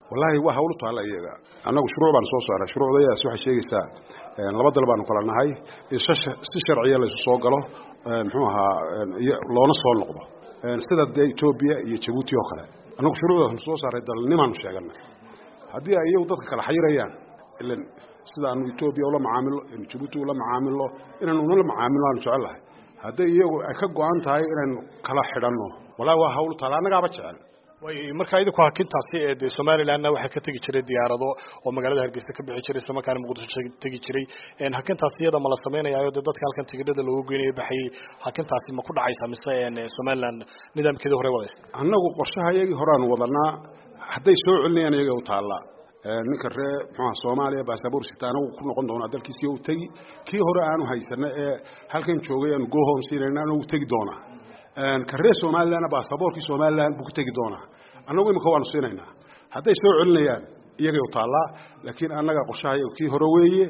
wallaahi waa hawlu taalla iyaga annagu shuruuc baanu soo saaray shuruucdayadaas waxay sheegaysaa laba dal baanu kala nahay in si sharciya laysu soo galo muxuu ahaa loona soo noqdo sida dee etoobiya iyo jabuuti oo kale annagu shuruucdaasnu soo saaray dalnimaanu sheeganay haddii ay iyagu dadka kala xayirayaan ilan sidaanu etoobiya ula macaamilo inu jabuuti ula macaamilo inaanu nala macaamilo aanu jecellahay hadday iyagu ay ka go-an tahay inaynu kala xidhanno wallahi waa hawlu taalla annagaaba jecel way markaa idinku hakintaasi ee dee somalilandna waxaa ka tegi jiray diyaarado oo magaalada hargeysa ka bixi jiray islamarkaana muqdisho tegi jiray hakintaasi iyada ma la samaynayayo dee dadka halkan tigidhada loogu geynayo baxayay hakintaasi ma ku dhacaysa mise somaliland nidaamkeedii hore wadaysa annagu qorshaha iyagii horeaanu wadanaa hadday soo celinayaan iyaga u taallaa ninka ree muxuaha soomaaliya baasaboor sita anagu ku noqon doonaa dalkiisiyo u tegi kii hore aanu haysana ee halkan joogay aanu gohom siinayna anagu tegi doonaa ka ree somalilandna baasaboorkii somaliland buu ku tegi doonaa annagu imika waanu siinaynaa hadday soo celinayaan iyagay u taallaa laakiin annaga qorshaha kii hore weeye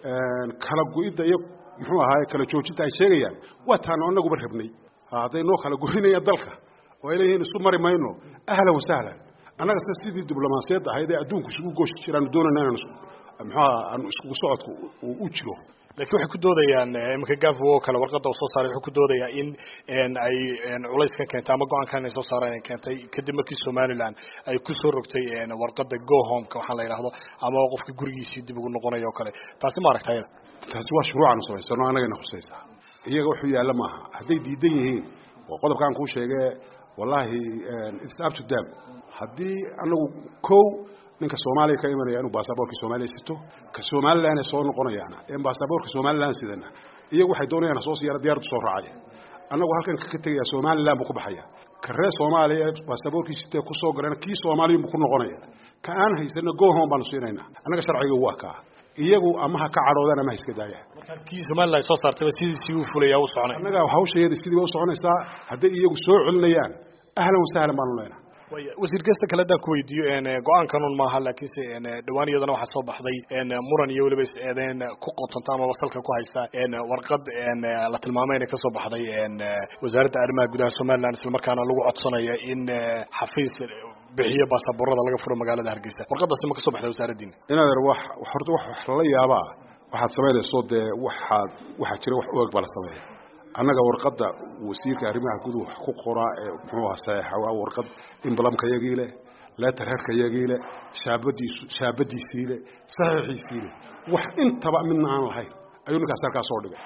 kala go-idda iyo muxuu ahaay kala joojinta ay sheegayaan waa taanu annaguba rabnay hadday noo kala goynayaan dalka oo ay leeyihiin isu mari mayno ahlan wasahlan annaga sida sidii diblomaasiyadda ahayd ee adduunku isugu gooshi jiraanu doonayna inaan muxuaha aanu iskugu socodku u jiro lakiin waxay ku doodayaan iminka gafo oo kale warqadda uu soo saaray wuxuu ku doodayaa in ay culayskan keentay ama go-aankan ay soo saareen ay keentay kadib markii somaliland ay ku soo rogtay warqadda go homeka waxaa la yidhaahdo ama qofka gurigiisii dib ugu noqonayo o kale taasi ma aragta ayada taasi waa shuruucaanu samaysano annagayna khusaysaa iyaga wuxuu yaalla maaha hadday diidan yihiin oo qodobkaan kuu sheegee wallaahi its up to them haddii anagu kow ninka soomaaliya ka imanaya inuu baasaboorka soomaaliya sito ka somalilan ee soo noqonayaana en baasaboorka somalilan sidana iyagu waxay doonayaan soo siyaara diyaradu soo raacaya annagu halkan ka tegaya somalilan buu ku baxaya ka reer soomaaliya ee baasaboorkii sitee ku soo galayna kii soomaaliyun buu ku noqonaya ka aan haysana gohom baanu siinaynaa annaga sharciga waa kaa iyagu ama ha ka cadhoodaan ama ha iska daayaan kii somaliland soo saartayba sidiisii u fulaya u soconay annaga hawshayeeda sidii ba u soconaysaa hadday iyagu soo celinayaan ahlan wasahlan baanu leenahay wasiir kasta kale haddaan ku weydiiyo go-aankanun maaha laakiinse dhawaan iyadana waxaa soo baxday muran iyo weliba is-eedeen ku qotanta ama wasalka ku haysa warqad la tilmaamay inay kasoo baxday wasaaradda arrimaha gudaha somaliland islamarkaana lagu codsanaya in xafiis bixiyo baasaboorada laga furo magaalada hargeysa warqadaasi ma kasoo baxday wasaaraddiina inadeer wax horta wax wax lala yaabaa waxaad samaynayso dee waxaad waxaa jira wax u eg baa la sameeya annaga warqadda wasiirka arrimaha guduhu wax ku qoraa ee muxuu aha saxiixa waa warqad imbalamka yagii leh leetar herka yagii leh shaabadiisu shaabadiisii leh saxiixiisii leh wax intaba midna aan lahayn ayuu ninkaas halkaa soo dhigay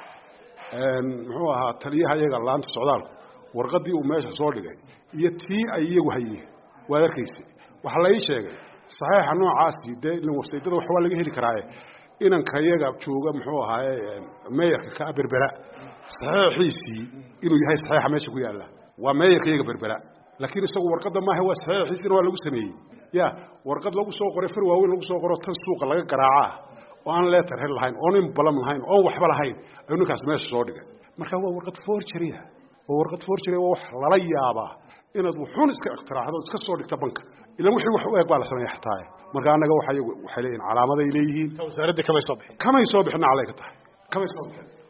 muxuu ahaa taliyaha iyaga laanta socdaalku warqaddii uu meesha soo dhigay iyo tii ay iyagu hayeen waad arkaysa waxaa la ii sheegay saxiixa noocaasi dee wasaydada wax waa laga heli karaaye inanka iyaga jooga muxuu ahaaye meeyarka ka berbera saxiixiisii inuu yahay saxiixa meesha ku yaalla waa meeyarka iyaga berbera laakiin isagu warqadda maaha waa saxiixiisina waa lagu sameeyey ya warqad lagu soo qoray far waaweyn lagu soo qoro tan suuqa laga garaacaa oo aan leetar hel lahayn oon in balam lahayn oon waxba lahayn ayuu ninkaas meesha soo dhigay marka waa warqad forgeria waa warqad forgeria waa wax lala yaabaa inaad wuxuun iska ikhtiraacdo iska soo dhigta banka ilan wixii wax u eg baa la sameeya xataa marka annaga waxa waxay leeyihin calaamaday leeyihiin wasaaradda kamay soo bixin kamay soo bixin naclay ka tahay kamay soo bixin